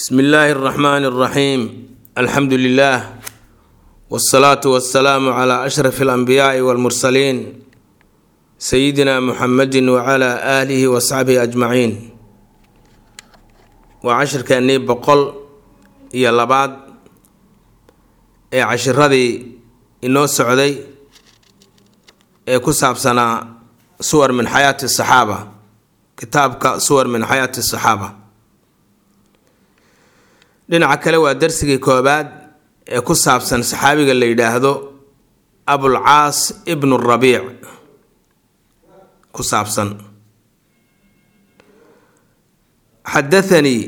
bsm illaahi اraxmaan اraxiim alxamdu lilah wاsalaatu wasalaamu cla ashraf اlanbiyaai wاlmursaliin sayidina muxamedi wcla aalihi wasaxbihi ajmaciin waa cashirkeennii boqol iyo labaad ee cashiradii inoo socday ee ku saabsanaa suwar min xayaati saxaaba kitaabka suwar min xayaati saxaaba dhinaca kale waa darsigii koobaad ee ku saabsan saxaabiga la yidhaahdo abulcaas ibnu rabiic ku saabsan xadathanii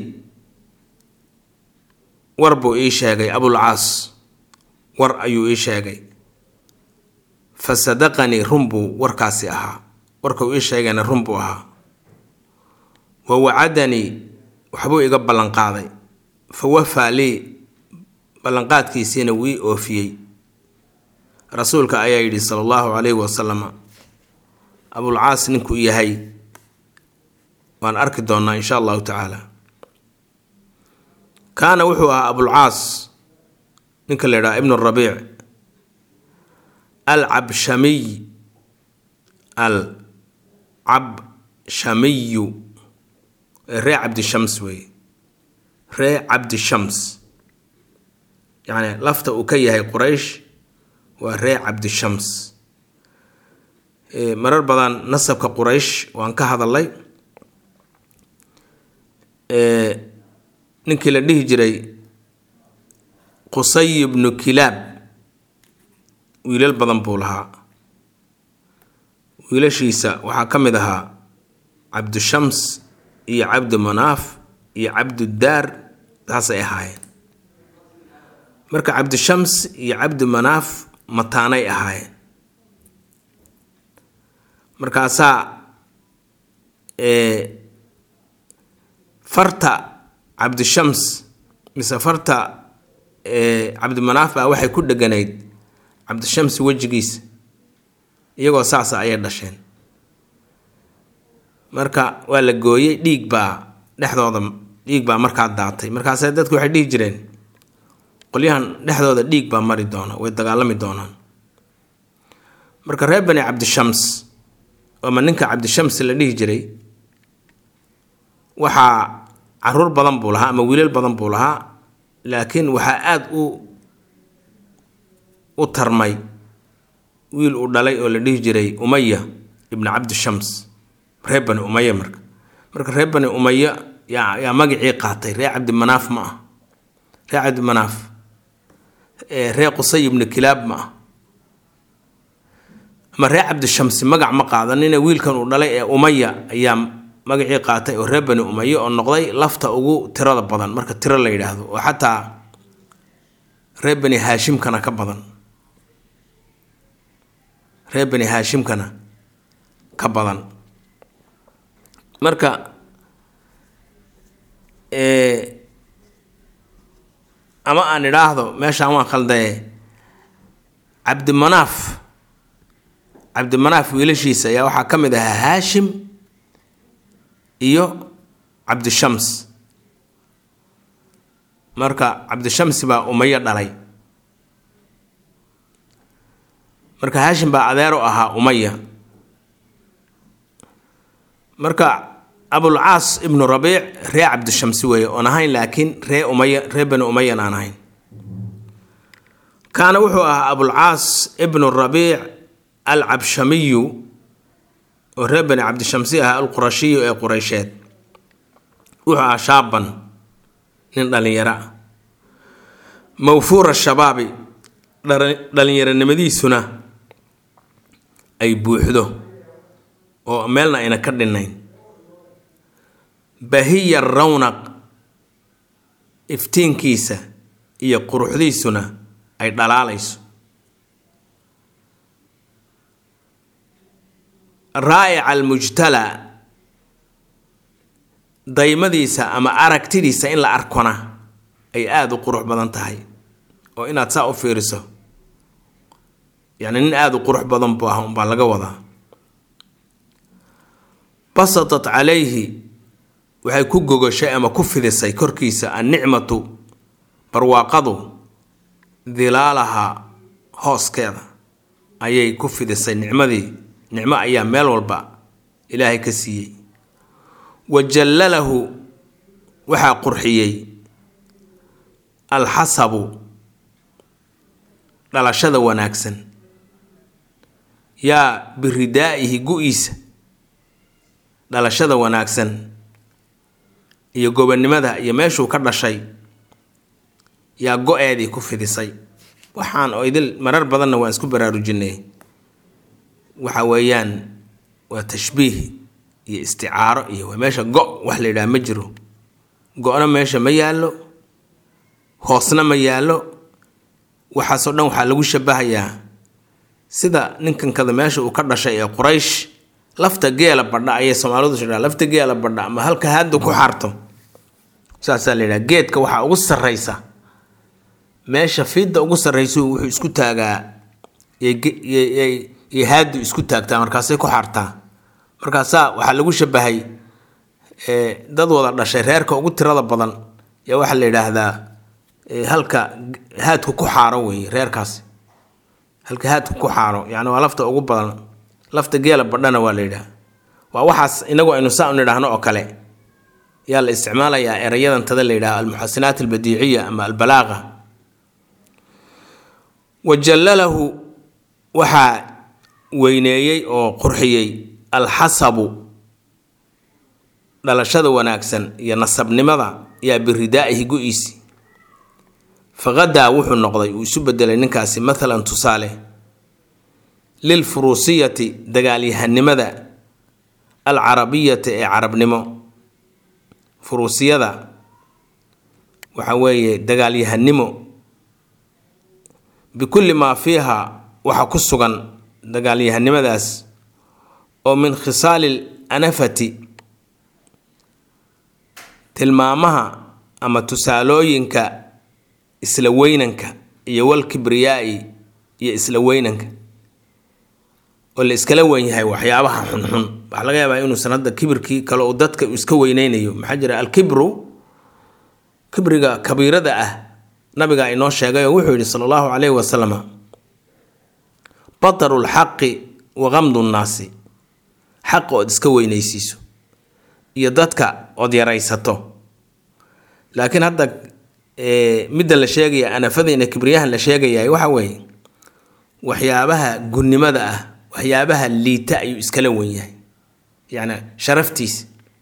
war buu ii sheegay abulcaas war ayuu ii sheegay fa sadaqanii run buu warkaasi ahaa warkuu ii sheegayna run buu ahaa wa wacadanii waxbuu iga ballanqaaday fa wafaa lii ballanqaadkiisiina wii oofiyey rasuulka ayaa yidhi sala allahu calayhi wasalama abulcaas ninkuu yahay waan arki doonnaa insha allahu tacaala kaana wuxuu ahaa abulcaas ninka la yidhaha ibnu rabiic alcabshamiy al cabshamiyu ree cabdishams weeye ree cabdishams yacni lafta uu ka yahay quraysh waa ree cabdishams marar badan nasabka quraysh waan ka hadalay ninkii la dhihi jiray qusay ibnu kilaab wiilal badan buu lahaa wiilashiisa waxaa ka mid ahaa cabdushams iyo cabdu manaaf iyo cabdudaar taasay ahaayeen marka cabdishams iyo cabdu manaaf mataanay ahaayeen markaasaa farta cabdishams mise farta cabdimanaaf baa waxay ku dheganayd cabdishams wejigiisa iyagoo saasa ayay dhasheen marka waa la gooyey dhiig baa dhexdooda dhiig baa markaa daatay markaase dadku waxay dhihi jireen qolyahan dhexdooda dhiig baa mari doona way dagaalami doonaan marka reer bani cabdishams ama ninka cabdishams la dhihi jiray waxaa caruur badan buu lahaa ama wiilal badan buu lahaa laakiin waxaa aada u u tarmay wiil uu dhalay oo la dhihi jiray umaya ibnu cabdishams reer bani umaya marka marka reer bani umaya yaa yaa magacii qaatay reer cabdimanaaf ma ah reer cabdimanaaf reer qusay ibnu kilaab ma ah ama reer cabdishamsi magac ma qaadanina wiilkan uu dhalay ee umaya ayaa magacii qaatay oo reer bani umaya oo noqday lafta ugu tirada badan marka tiro la yidhaahdo oo xataa reer bani haashimkana ka badan reer bani haashimkana ka badan marka ama aan idhaahdo meeshaan waan khaldaye cabdimanaaf cabdimanaaf wiilashiisa ayaa waxaa ka mid ahaa haashim iyo cabdishams marka cabdishamsi baa umayo dhalay marka haashim baa adeero ahaa umaya marka abulcaas ibnu rabiic ree cabdishamsi weeye oon ahayn laakiin ree umaya ree bani umayan aan ahayn kaana wuxuu ahaa abulcaas ibnu rabiic alcabshamiyu oo reer bani cabdishamsi ahaa alqurashiyu ee qureysheed wuxuu ahaa shaaban nin dhallinyaro ah mawfuura shabaabi dhallinyaronimadiisuna ay buuxdo oo meelna ayna ka dhinnayn bahiya rawnaq iftiinkiisa iyo quruxdiisuna ay dhalaalayso raa'ica almujtala daymadiisa ama aragtidiisa in la arkona ay aada u qurux badan tahay oo inaad saa u fiiriso yacni nin aada u qurux badan buu ah unbaa laga wadaa basatat calayhi waxay ku gogashay ama ku fidisay korkiisa annicmatu barwaaqadu dilaalaha hooskeeda ayay ku fidisay nicmadii nicmo ayaa meel walba ilaahay ka siiyey wa jallalahu waxaa qurxiyey alxasabu dhalashada wanaagsan yaa biridaa'ihi gu-iisa dhalashada wanaagsan iyo gobonnimada iyo meeshuu ka dhashay yaa go-eedii ku fidisay waxaan oo idil marar badanna waan isku baraarujinay waxa weeyaan waa tashbiih iyo isticaaro iyo waa meesha go wax la yidhaha ma jiro go-na meesha ma yaallo hoosna ma yaallo waxaasoo dhan waxaa lagu shabahayaa sida ninkankada meesha uu ka dhashay ee quraysh lafta geela badha ayay soomaalidu tidhaa lafta geela badha ama halka haadda ku xarto saasaa la yidhaha geedka waxaa ugu sarraysa meesha fiidda ugu sarraysu wuxuu isku taagaa iyo haaddu isku taagtaa markaasay ku xartaa markaasaa waxaa lagu shabahay dad wada dhashay reerka ugu tirada badan yaa waxaa la yidhaahdaa halka haadku ku xaaro weeye reerkaasi halka haadku ku xaaro yacni waa lafta ugu badan lafta geela badhana waa la yidhaha waa waxaas inagu aynu saa u nidhaahno oo kale yaa la isticmaalayaa erayadan tada la yidhaha almuxasinaat albadiiciya ama albalaaqa wa jallalahu waxaa weyneeyey oo qurxiyey alxasabu dhalashada wanaagsan iyo nasabnimada yaa biridaa'ihi gu-iisi faqadaa wuxuu noqday uu isu bedelay ninkaasi mathalan tusaale lilfuruusiyati dagaalyahanimada alcarabiyati ee carabnimo furuusiyada waxa weeye dagaalyahanimo bikulli maa fiiha waxa ku sugan dagaalyahanimadaas oo min khisaali anafati tilmaamaha ama tusaalooyinka isla weynanka iyo wal kibriyaai iyo isla weynanka oo la iskala weyn yahay waxyaabaha xunxun waxaa laga yaabaa inuusan hadda kibirkii kale uu dadka iska weyneynayo maxaa jira alkibru kibriga kabiirada ah nabiga inoo sheegay oo wuxuu yidhi sala allahu caleyhi wasalam bataru lxaqi wa qamdu nnaasi xaqa ood iska weynaysiiso iyo dadka ood yaraysato laakiin hadda midda la sheegaya anafadiina kibriyahan la sheegayahay waxa weeye waxyaabaha gunnimada ah waxyaabaha liita ayuu iskala wen yahay yacni sharaftiis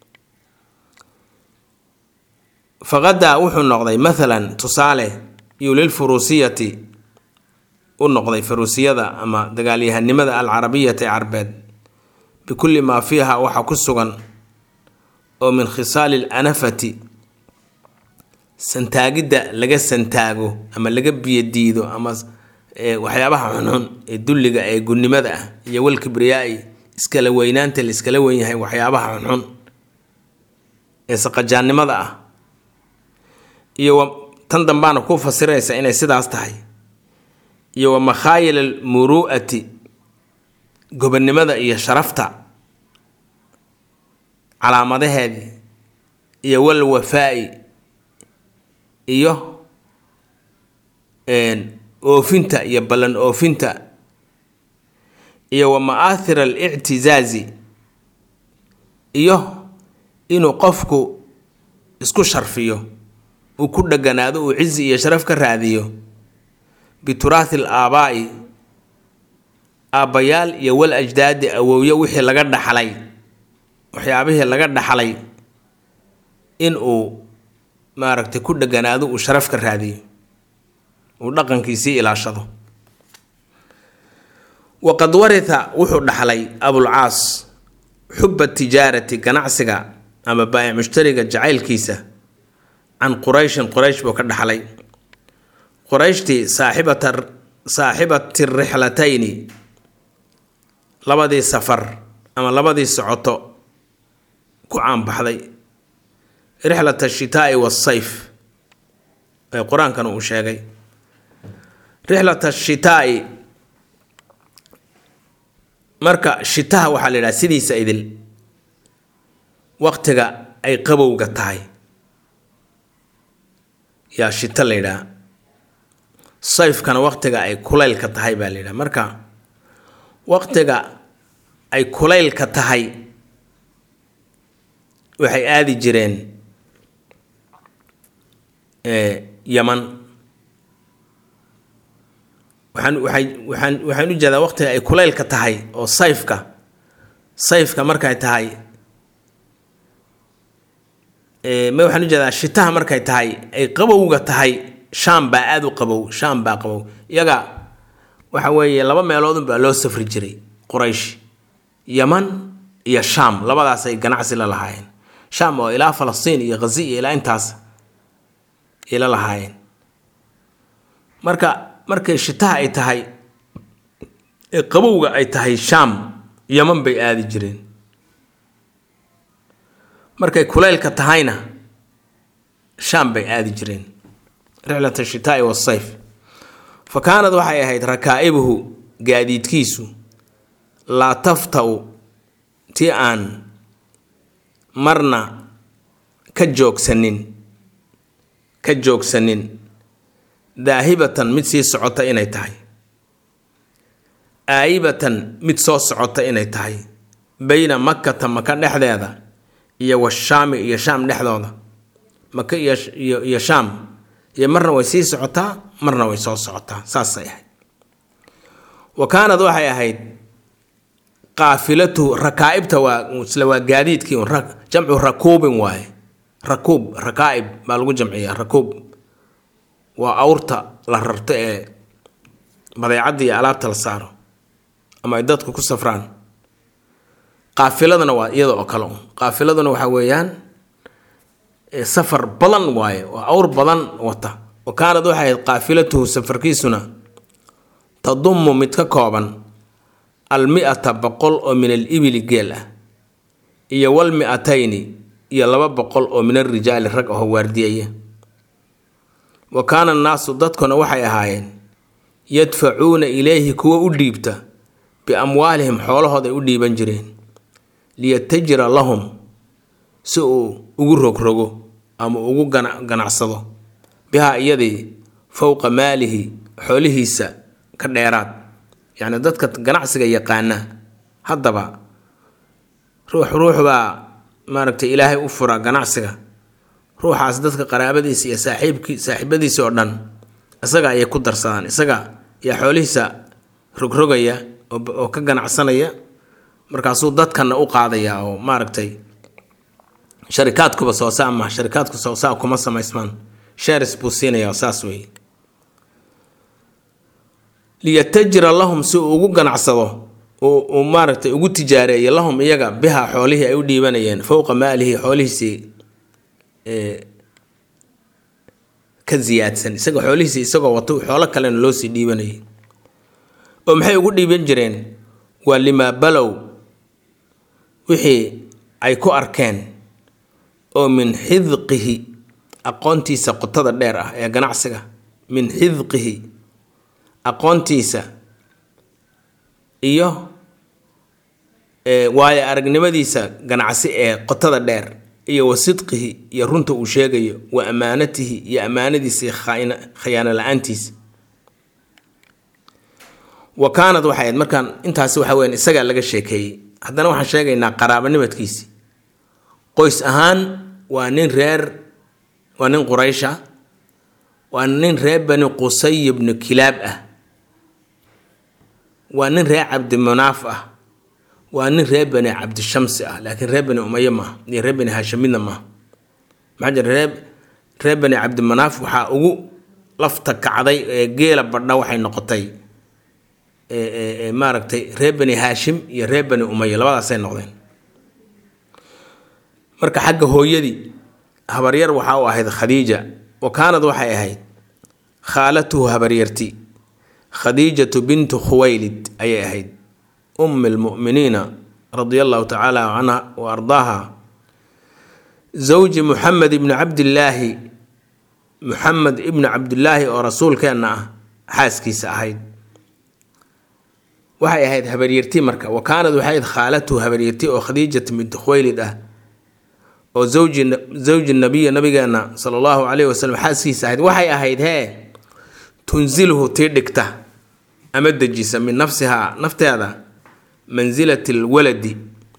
faqadaa wuxuu noqday mathalan tusaale iyo lilfuruusiyati u noqday furuusiyada ama dagaalyahanimada alcarabiyati carbeed bikulli maa fiiha waxa ku sugan oo min khisaali lanafati santaagidda laga santaago ama laga biyadiido ama waxyaabaha xunxun ee dulliga ee gunnimada ah iyo walkibriyaai iskala weynaanta la iskala weyn yahay waxyaabaha xunxun ee saqajaannimada ah iyo tan dambaana ku fasiraysa inay sidaas tahay iyo wa makhaayil almuru'ati gobonnimada iyo sharafta calaamadaheedii iyo wal wafaa'i iyo oofinta iyo ballan oofinta iyo wa ma'aathir alictisaazi iyo inuu qofku isku sharfiyo uu ku dheganaado uu cizi iyo sharaf ka raadiyo bituraathi al aabaa'i aabbayaal iyo wal ajdaadi awowyo wixii laga dhaxlay waxyaabihii laga dhaxlay in uu maaragtay ku dheganaado uu sharaf ka raadiyo uu dhaqankiisii ilaashado waqad waritha wuxuu dhaxlay abulcaas xuba tijaarati ganacsiga ama baayic mushtariga jacaylkiisa can qurayshin quraysh buu ka dhaxlay qurayshtii saaxibata saaxibati rixlatayni labadii safar ama labadii socoto ku caanbaxday rixlat ashitaa'i waasayf ee qur-aankan uu sheegay rixlat ashitaa'i marka shitaha waxaa la yidhaha sidiisa idil waqtiga ay qabowga tahay yaa shito la yidhaha sayfkana waqtiga ay kulaylka tahay baa la yidhaha marka waqtiga ay kulaylka tahay waxay aadi jireen yaman waxaan waxay waxaan waxaan u jeedaa waqtiga ay kulaylka tahay oo sayfka sayfka markay tahay ma waxaan u jeedaa shitaha markay tahay ay qabowga tahay shaam baa aada u qabow shaam baa qabow iyaga waxa weeye laba meeloodun baa loo safri jiray quraysh yaman iyo shaam labadaasay ganacsi la lahaayeen shaam oo ilaa falastiin iyo khazi iyo ilaa intaas ay la lahaayeen marka markay shitaha ay tahay ee qabowga ay tahay shaam yaman bay aadi jireen markay kulaylka tahayna shaam bay aadi jireen rixlat ashitaai wasayf fa kaanad waxay ahayd rakaa'ibuhu gaadiidkiisu laa tafta-u tii aan marna ka joogsanin ka joogsanin daahibatan mid sii socota inay tahay aayibatan mid soo socota inay tahay bayna makkata maka dhexdeeda iyo washaami iyo shaam dhexdooda maka iyo iyo shaam iyo marna way sii socotaa marna way soo socotaa saasay ahayd wa kaanad waxay ahayd qaafilatuhu rakaa'ibta waa isla waa gaadiidkii un jamcu rakuubin waaye rakuub rakaa'ib baa lagu jamciyaa rakuub waa awrta la rarto ee badeecadda iyo alaabta la saaro ama ay dadku ku safraan qaafiladana waa iyada oo kale un qaafiladuna waxaa weeyaan safar badan waaye waa awr badan wata wa kaanad waxay ahayd qaafilatuhu safarkiisuna tadumu mid ka kooban almi-ata boqol oo min al ibili geel ah iyo wal mi-atayni iyo laba boqol oo min alrijaali rag aho waardiyaya wa kaana annaasu dadkuna waxay ahaayeen yadfacuuna ilayhi kuwa u dhiibta biamwaalihim xoolahooda ay u dhiiban jireen liyatajira lahum si uu ugu rogrogo ama ugu ganacsado bihaa iyadii fowqa maalihi xoolihiisa ka dheeraad yacni dadka ganacsiga yaqaana haddaba ruux ruux baa maaragtay ilaahay u fura ganacsiga ruuxaas dadka qaraabadiisa iyo saaxiibkii saaxiibadiisa oo dhan isaga ayay ku darsadaan isaga ayaa xoolihiisa rogrogaya oo ka ganacsanaya markaasuu dadkana u qaadaya oo maaragtay sharikaadkuba soosaa maha sharikaadku soosaa kuma samaysmaan shares buu siinaya saas weeye liyatajira lahum si uu ugu ganacsado uu maaragtay ugu tijaareeyo lahum iyaga biha xoolihii ay u dhiibanayeen fowqa maalihi xoolihiisii ka ziyaadsan isaga xoolihiisi isagoo wato xoolo kalena loo sii dhiibanayay oo maxay ugu dhiiban jireen waa limaa balow wixii ay ku arkeen oo min xidqihi aqoontiisa qotada dheer ah ee ganacsiga min xidqihi aqoontiisa iyo waayo aragnimadiisa ganacsi ee qotada dheer iyo wa sidqihi iyo runta uu sheegayo wa amaanatihi iyo amaanadiisa khayaano la-aantiisa wa kaanad waxay ahayd markaan intaasi waxa weyan isagaa laga sheekeeyey haddana waxaan sheegaynaa qaraabanimadkiisi qoys ahaan waa nin reer waa nin quraysha waa nin reer bani qusay ibnu kilaab ah waa nin reer cabdimunaaf ah waa nin reer bani cabdishamsi ah laakiin reer bani umaye maaha iyo reer bani haashimidna maaha maxaa jira reer reer bani cabdimanaaf waxaa ugu lafta kacday ee geela badha waxay noqotay maaragtay reer bani haashim iyo reer bani umaye labadaasay noqdeen marka xagga hooyadii habaryar waxaa u ahayd khadiija wa kaanad waxay ahayd khaalatuhu habaryarti khadiijatu bintu khuwaylid ayay ahayd ummi lmu'miniina radia allahu tacaala canha wa ardaaha zawji muxamed ibni cabdillaahi muxamed ibni cabdillaahi oo rasuulkeenna ah xaaskiisa ahayd waxay ahayd habaryarti marka wa kaanad waxay ahayd khaalatuhu habaryarti oo khadiijatu bintu khuwaylid ah oo zawji zawji nabiya nabigeena sala allahu calayhi wasalam xaaskiisa ahayd waxay ahayd hee tunsilhu tii dhigta ama dejisa min nafsihaa nafteeda mansilati lwaladi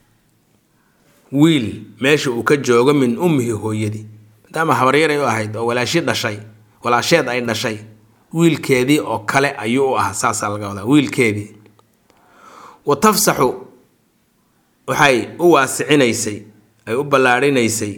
wiil meesha uu ka joogo min ummihi hooyadii maadaama habaryaray u ahayd oo walaashi dhashay walaasheed ay dhashay wiilkeedii oo kale ayuu u ahaa saasaa laga wadaa wiilkeedii wa tafsaxu waxay u waasicinaysay ay u ballaarhinaysay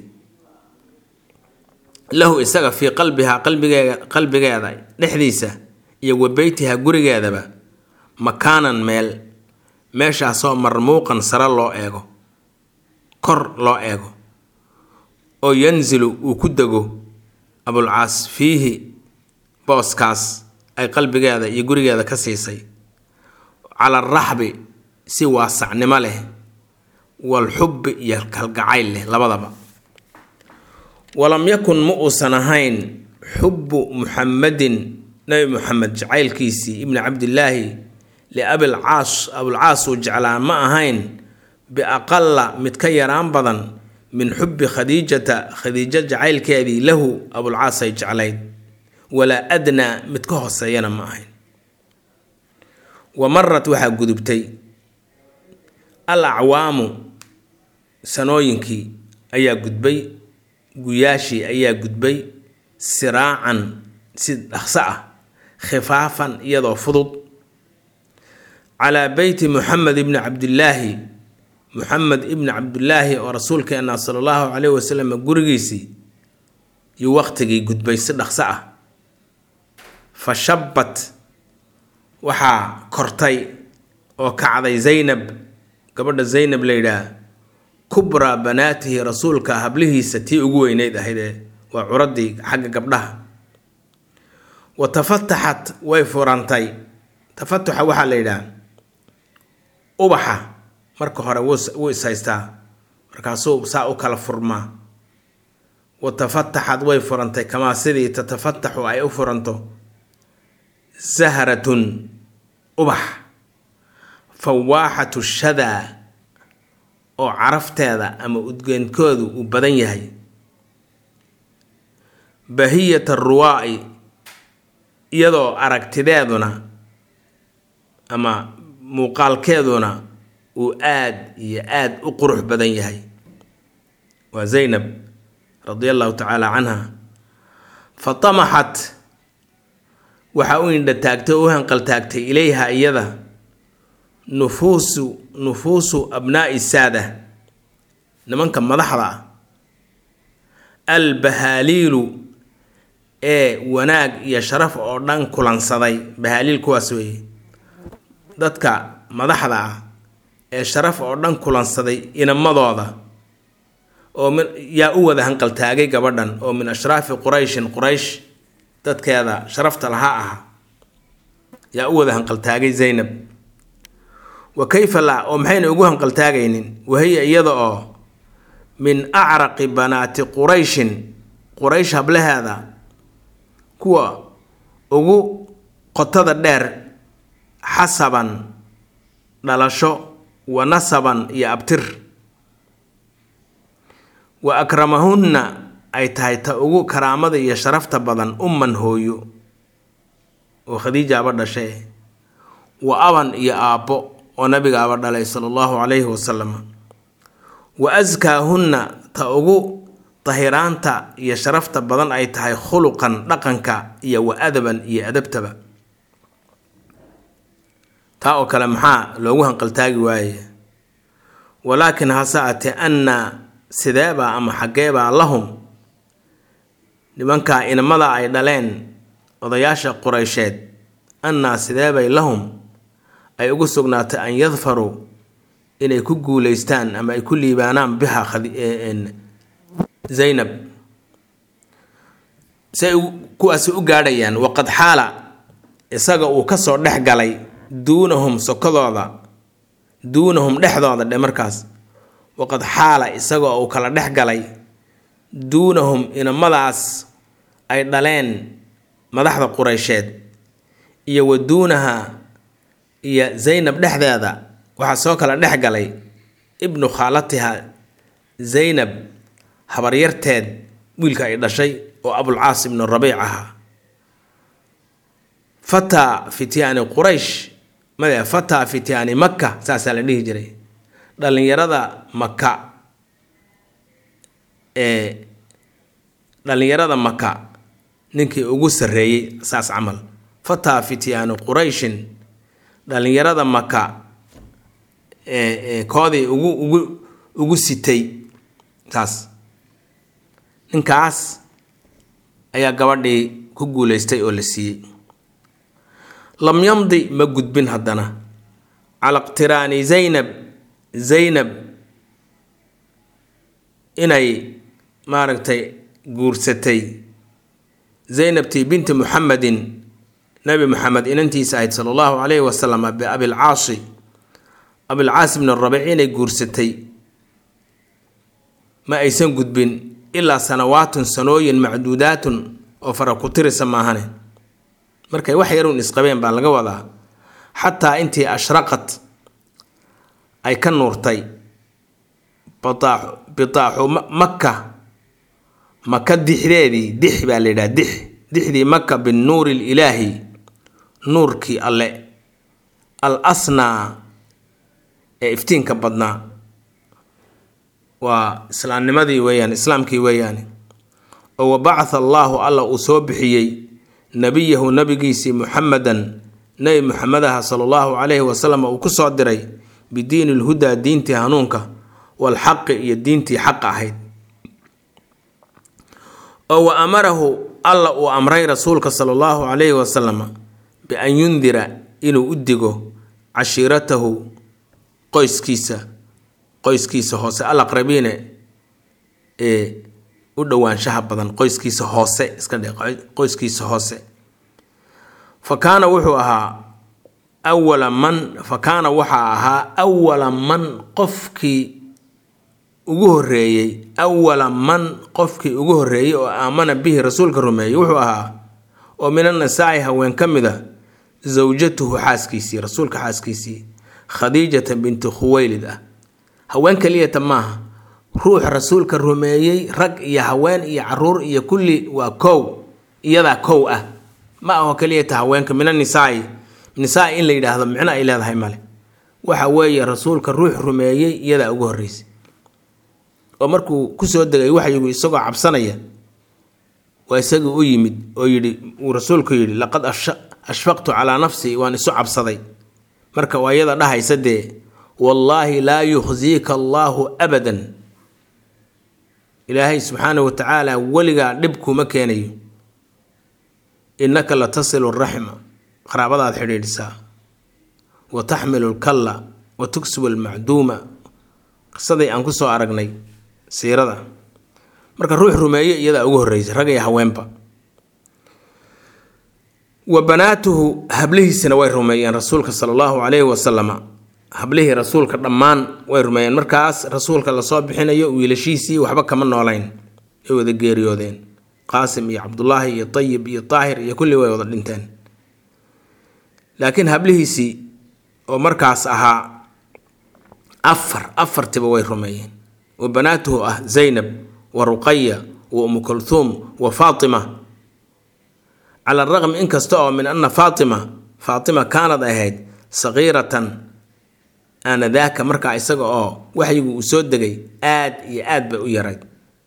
lahu isaga fii qalbihaa qalbigeega qalbigeeda dhexdiisa iyo wa beytiha gurigeedaba makaanan meel meeshaasoo marmuuqan sare loo eego kor loo eego oo yanzilu uu ku dego abulcaas fiihi booskaas ay qalbigeeda iyo gurigeeda ka siisay cala araxbi si waasacnimo leh walxubbi iyo kalgacayl leh labadaba walam yakun ma uusan ahayn xubbu muxamadin nebi muxamed jacaylkiisii ibni cabdillaahi liabilcaas abulcaas uu jeclaa ma ahayn biaqala mid ka yaraan badan min xubbi khadiijata khadiijo jacaylkeedii lahu abulcaas ay jeclayd walaa adnaa mid ka hooseeyana ma ahayn wa marat waxaa gudubtay al acwaamu sanooyinkii ayaa gudbay guyaashii ayaa gudbay siraacan si dhaqso ah khifaafan iyadoo fudud calaa beyti muxamed ibni cabdillaahi muxamed ibni cabdillaahi oo rasuulkeena sala allahu caleyhi wasalam gurigiisii iyo waqtigii gudbay si dhaqso ah fa shabbat waxaa kortay oo kacday zaynab gabadha zaynab la yidhaah kubraa banaatihi rasuulka hablihiisa tii ugu weyneyd ahaydee waa curaddii xagga gabdhaha wa tafataxat way furantay tafatuxa waxaa la yidhaah ubaxa marka hore wuu ishaystaa markaasuu saa u kala furmaa wa tafataxad way furantay kamaa sidii tatafataxu ay u furanto sahratun ubax fawaaxatu shadaa oo carafteeda ama udgeenkoodu uu badan yahay bahiyat aruwaa'i iyadoo aragtideeduna ama muuqaalkeeduna uu aad iyo aad u qurux badan yahay waa zaynab radia allahu tacaala canha fa tamaxat waxaa u indha taagtay oo u hanqaltaagtay ilayha iyada nufuusu nufuusu abnaa'i saada nimanka madaxda ah albahaaliilu ee wanaag iyo sharaf oo dhan kulansaday bahaaliil kuwaas weeye dadka madaxda ah ee sharaf oo dhan kulansaday inamadooda oo min yaa u wada hanqaltaagay gabadhan oo min ashraafi qurayshin quraysh dadkeeda sharafta lahaa aha yaa u wada hanqaltaagay zaynab wa kayfa la oo maxayna ugu hanqaltaagaynin wahiya iyada oo min acraqi banaati qurayshin quraysh hablaheeda kuwa ugu qotada dheer xasaban dhalasho wa nasaban iyo abtir wa akramahunna ay tahay ta ugu karaamada iyo sharafta badan umman hooyo oo khadiijaaba dhashay wa aban iyo aabbo oo nabigaaba dhalay sala allahu calayhi wasalam wa askaahunna ta ugu tahiraanta iyo sharafta badan ay tahay khuluqan dhaqanka iyo wa adaban iyo adabtaba taa oo kale maxaa loogu hanqaltaagi waaye walaakin hase atee anna sideebaa ama xaggeebaa lahum nimankaa inamada ay dhaleen odayaasha qureysheed annaa sideebay lahum ay ugu sugnaatay an yadfaruu inay ku guuleystaan ama ay ku liibaanaan biha zaynab say kuwaasi u gaadhayaan waqad xaala isaga uu kasoo dhex galay duunahum sokodooda duunahum dhexdooda dhe markaas waqad xaala isagoo uu kala dhex galay duunahum inamadaas ay dhaleen madaxda qureysheed iyo wa duunaha iyo zaynab dhexdeeda waxaa soo kala dhex galay ibnu khaalatiha zaynab habaryarteed wiilka ay dhashay oo abulcaas ibnu rabiic ahaa fataa fityaani quraysh made fataa fityaani makka saasaa la dhihi jiray dhallinyarada maka ee dhallinyarada maka ninkii ugu sarreeyey saas camal fataa fityaani qurayshin dhallinyarada maka ee koodii ugu ugu ugu sitay saas ninkaas ayaa gabadhii ku guuleystay oo la siiyey lam yamdi ma gudbin haddana cala iqtiraani zaynab zaynab inay maaragtay guursatay zaynabtii binti muxamedin nabi muxamed inantiisa ahayd sala allahu calayhi wasalam biabilcaasi abilcaas ibn rabiic inay guursatay ma aysan gudbin ilaa sanawaatun sanooyin macduudaatun oo fara ku tirisa maahane markay wax yaruun isqabeen baa laga wadaa xataa intii ashraqad ay ka nuurtay bitaaxu makka maka dixdeedii dix baa la yidhaha dix dixdii maka binnuuri ililaahi nuurkii alle al asnaa ee iftiinka badnaa waa islaamnimadii weeyaan islaamkii weeyaane oo wabacatha allaahu alla uu soo bixiyey nabiyahu nabigiisii muxamedan nebi muxamedaha sala allahu calayhi wasalam uu ku soo diray bidiini lhudaa diintii hanuunka walxaqi iyo diintii xaqa ahayd oo wa amarahu alla uu amray rasuulka sala allahu calayhi wasalam bian yundira inuu u digo cashiiratahu qoyskiisa qoyskiisa hoose alaqrabiine ee u dhowaanshaha badan qoyskiisa hoose iska dhe qoyskiisa hoose fa kaana wuxuu ahaa awala man fa kaana waxaa ahaa awala man qofkii ugu horeeyey awala man qofkii ugu horeeyey oo aamana bihi rasuulka rumeeyey wuxuu ahaa oo min annisaa'i haween ka mid a zawjatuhu xaaskiisii rasuulka xaaskiisii khadiijata binti khuweylid ah haween keliyata maaha ruux rasuulka rumeeyey rag iyo haween iyo caruur iyo kulli waa kow iyadaa kow ah ma aho keliyata haweenka min annisaai nisaa in la yidhaahdo micno ay leedahay male waxa weeye rasuulka ruux rumeeyey iyadaa ugu horreysay oo markuu kusoo degay waxyigu isagoo cabsanaya waa isagii u yimid oo yidhi uu rasuulku yidhi laqad ashfaqtu calaa nafsii waan isu cabsaday marka waa iyada dhahaysa dee wallaahi laa yukhsiika allaahu abadan ilaahay subxaana wa tacaala weligaa dhib kuma keenayo innaka la tasilu raxma qaraabadaad xidhiidhisaa wa taxmilu lkalla wa tugsibu almacduuma qisadii aan kusoo aragnay siirada marka ruux rumeeye iyadaa ugu horreysay rag iyo haweenba wa banaatuhu hablihiisina way rumeeyeen rasuulka sala allahu calayhi wasalama hablihii rasuulka dhammaan way rumeeyeen markaas rasuulka lasoo bixinayo wiilashiisii waxba kama noolayn ay wada geeriyoodeen qaasim iyo cabdulaahi iyo tayib iyo taahir iyo kulli way wada dhinteen laakiin hablihiisii oo markaas ahaa afar afartiba way rumeeyeen wa banaatuhu ah zaynab wa ruqaya wa umu kulhuum wa faatima cala araqm inkasta oo min anna faatima faatima kaanad ahayd saqiiratan aanadaaka markaa isaga oo waxyigu uu soo degay aad iyo aad bay u yarayd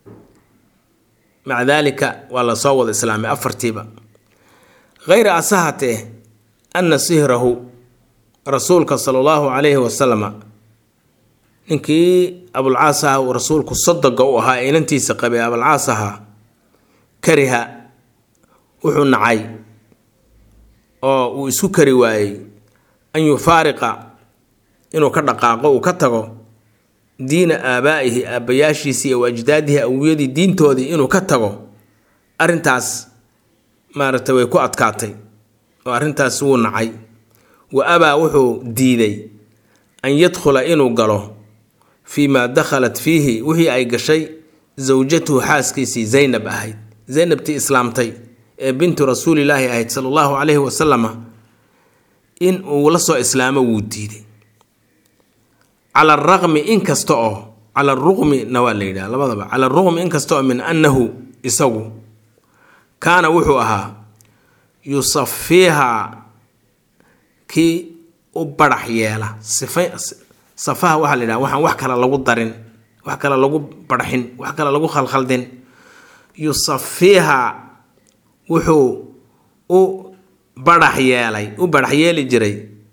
maca daalika waa lasoo wada islaamay afartiiba hayra asahatee anna sihrahu rasuulka sala allahu calayhi wasalama ninkii abulcaas aha uu rasuulku sodoga u ahaa ee inantiisa qabay abulcaas ahaa kariha wuxuu nacay oo uu isku kari waayey an yufaariqa inuu ka dhaqaaqo uu ka tago diina aabaa'ihi aabbayaashiisii iyo ajdaadihi awiyadii diintoodii inuu ka tago arrintaas maaragtay way ku adkaatay oo arrintaas wuu nacay wa abaa wuxuu diiday an yadkhula inuu galo fii maa dakhalat fiihi wixii ay gashay sawjatuhu xaaskiisii zaynab ahayd zaynabtii islaamtay ee bintu rasuulilaahi ahayd sala allahu calayhi wasalama in uu la soo islaamo wuu diiday cala araqmi inkasta oo cala aruqmina waa la yidhaha labadaba cala aruqmi inkastoo min annahu isagu kaana wuxuu ahaa yusafiiha kii u barax yeela sifa safaha waxaa la yidhaha waxaan wax kale lagu darin wax kale lagu barxin wax kale lagu khalkhaldin yusafiiha wuxuu u barax yeelay u barax yeeli jiray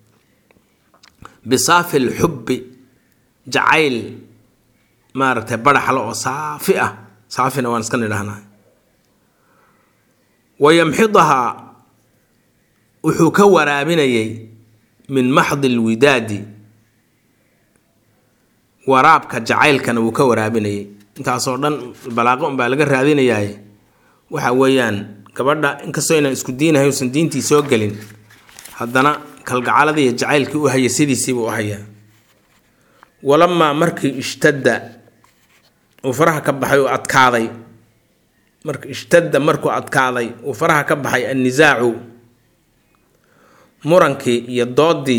bisaafi lxubbi jacayl maaragtay baraxle oo saafi ah saafina waan iska nidhahnaa wayamxidahaa wuxuu ka waraabinayay min maxdi lwidaadi waraabka jacaylkana wuu ka waraabinayay intaasoo dhan balaaqo unbaa laga raadinayaay waxa weeyaan gabadha inkastoo inaan isku diinahay usan diintii soo gelin haddana kalgacaladii iyo jacaylkii u haya sidiisiibuu u hayaa walamaa markii ishtadda uu faraha ka baxay uu adkaaday marka ishtadda markuu adkaaday uu faraha ka baxay annisaacu murankii iyo doodii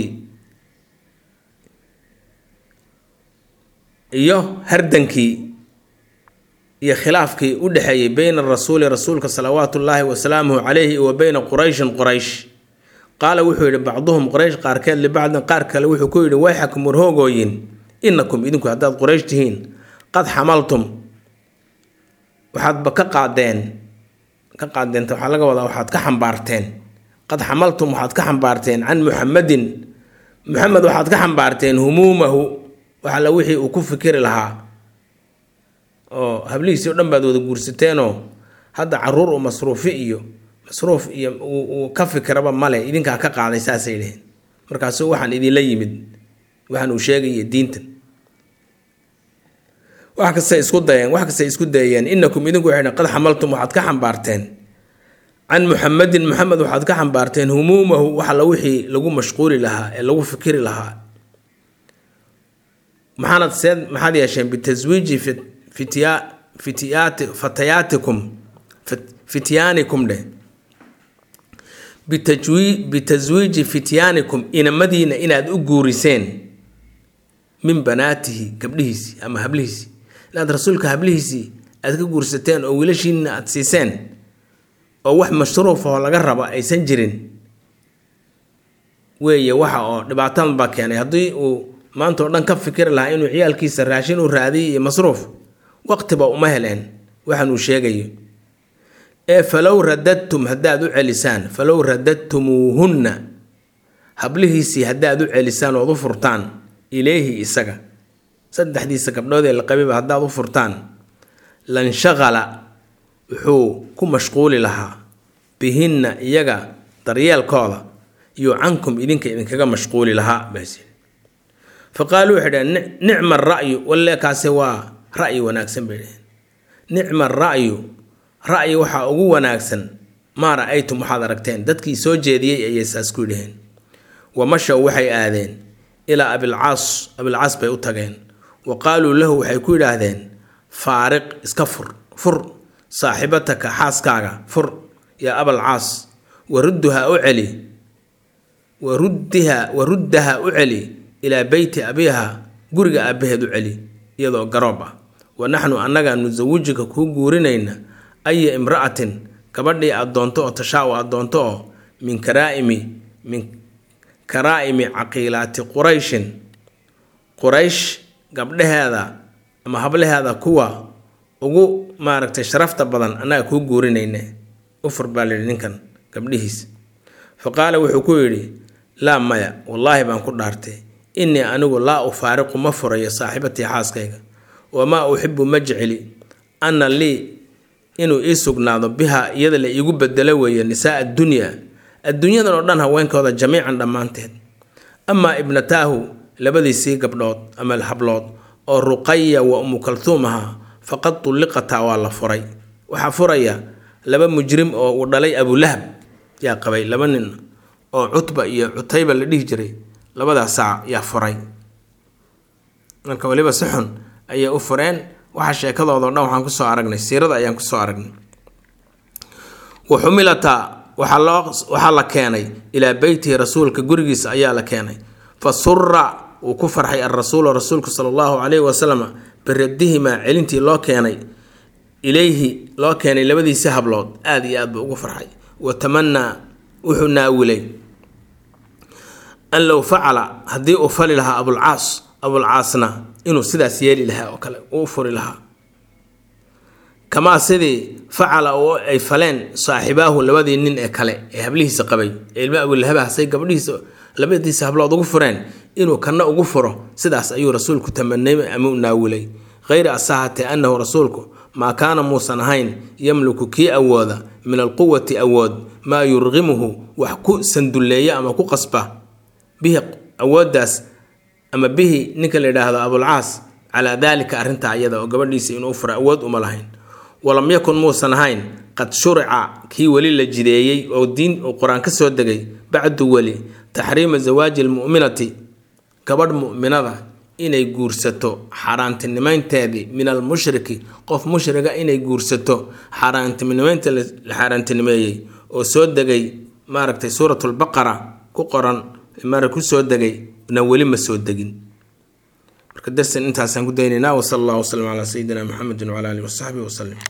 iyo hardankii iyo khilaafkii u dhexeeyey beyna rasuuli rasuulka salawaatu ullaahi wasalaamuhu calayhi wa beyna qurayshin quraysh qaala wuxuu yidhi bacduhum quraysh qaarkeed libacdin qaar kale wuxuu ku yidhi wayxakum warhoogooyin inakum idinku haddaad quraysh tihiin qad xamaltum waxaadba ka qaadeen ka qaadeenta waxaa laga wadaa waxaad ka xambaarteen qad xamaltum waxaad ka xambaarteen can muxamadin muxamed waxaad ka xambaarteen humuumahu waxalla wixii uu ku fikiri lahaa oo hablihiisii o dhan baad wada guursateenoo hadda caruur u masruufi iyo masruuf iyo uu ka fikiraba male idinkaa ka qaaday saasay dheheen markaasu waxaan idinla yimid waxaan uu sheegaya diintan wax kastay isku dayeen wax kastay isku dayeen inakum idinku waxay qad xamaltum waxaad ka xambaarteen can muxamadin muxamed waxaad ka xambaarteen humuumahu waxalla wixii lagu mashquuli lahaa ee lagu fikiri lahaa maxaanad seed maxaad yeesheen bitaswiiji fitya fityaati fatayaatikum fityaanikum dheh bitajwi bitaswiiji fityaanikum inamadiina inaad u guuriseen min banaatihi gabdhihiisii ama hablihiisii inaad rasuulka hablihiisii aad ka guursateen oo wiilashiina aad siiseen oo wax mashruufahoo laga rabo aysan jirin weeye waxa oo dhibaatadan baa keenay haddii uu maanta oo dhan ka fikiri lahaa inuu ciyaalkiisa raashin u raadiyo iyo masruuf waqtiba uma heleen waxaan uu sheegayo ee falow radadtum haddaad u celisaan falow radadtumuuhunna hablihiisii haddaad u celisaan ood u furtaan ilayhi isaga saddexdiisa gabdhood ee la qabiba haddaad u furtaan lanshaqala wuxuu ku mashquuli lahaa bihinna iyaga daryeelkooda iyo cankum idinka idinkaga mashquuli lahaa baas fa qaaluu waxay dhaheen nicma ara'yu walle kaasi waa ra'yi wanaagsan bay dhaheen nicma ara'yu ra'yi waxaa ugu wanaagsan maa ra'aytum waxaad aragteen dadkii soo jeediyey ayay saas ku dhaheen wamashow waxay aadeen ilaa abilcaas abilcaas bay u tageen wa qaaluu lahu waxay ku yidhaahdeen faariq iska fur fur saaxibataka xaaskaaga fur yaa abalcaas warudduha u celi waruddiha waruddaha u celi ilaa beyti abiiha guriga aabbaheed u celi iyadoo garoob ah wa naxnu annaga nusawijika kuu guurinayna aya imra'atin gabadhii aad doonto oo tashaa-u aad doonto oo min karaa'imi min karaa'imi caqiilaati qurayshin quraysh gabdhaheeda ama hablaheeda kuwa ugu maaragtay sharafta badan annaga kuu guurinayne ufur baa layidhi ninkan gabdhihiis fa qaala wuxuu ku yidhi laa maya wallaahi baan ku dhaartay innii anigu laa ufaariqu ma furayo saaxiibatii xaaskayga wamaa uxibu ma jeceli anna lii inuu ii sugnaado biha iyada la iigu bedelo weeye nisaa addunya adduunyadan oo dhan haweenkooda jamiican dhammaanteed amaa ibnataahu labadiisii gabdhood ama hablood oo ruqaya wa umu kaltuum ahaa faqad tulliqataa waa la furay waxaa furaya laba mujrim oo uu dhalay abulahab yaa qabay laba nin oo cutba iyo cutayba la dhihi jiray labadaas saac yaa furay marka waliba si xun ayay u fureen waxa sheekadoodo dhan waxaan kusoo aragnay siirada ayaan kusoo aragnay wa xumilata waxaa loo waxaa la keenay ilaa beytihi rasuulka gurigiisa ayaa la keenay fa sura wuu ku farxay alrasuulu rasuulku sala allahu calayhi wasalam biraddihimaa celintii loo keenay ilayhi loo keenay labadiisi hablood aada iyo aad buu ugu farxay wa tamanaa wuxuu naawilay an low facala haddii uu fali lahaa abulcaas abulcaasna inuu sidaas yeeli lahaa oo kale uu furi lahaa kamaa sidii facala oo ay faleen saaxibaahu labadii nin ee kale ee hablihiisa qabay ee ilma abulahaba say gabdhihiisa labadiisa hablood ugu fureen inuu kana ugu furo sidaas ayuu rasuulku tamanay ama u naawilay hayra asahatee annahu rasuulku maa kaana muusan ahayn yamliku kii awooda min alquwati awood maa yurqimuhu wax ku sandulleeya ama ku qasba bihi awooddaas ama bihi ninka la yidhaahdo abulcaas calaa daalika arrintaa iyada oo gabadhiisa inuu fura awood uma lahayn walam yakun muusan ahayn qad shurica kii weli la jideeyey oo diin uu qur-aan ka soo degay bacdu weli taxriima zawaaji almu'minati gabadh mu'minada inay guursato xaaraantinimaynteedii min almushriki qof mushriga inay guursato xaaraantinimaynta la xaaraantinimeeyey oo soo degay maaragtay suuratulbaqara ku qoran mara ku soo degay na weli ma soo degin marka darsan intaasaan ku daynaynaa wasala allah wasalam calaa sayidina maxamedin wcala alihi wasaxbihi wasalim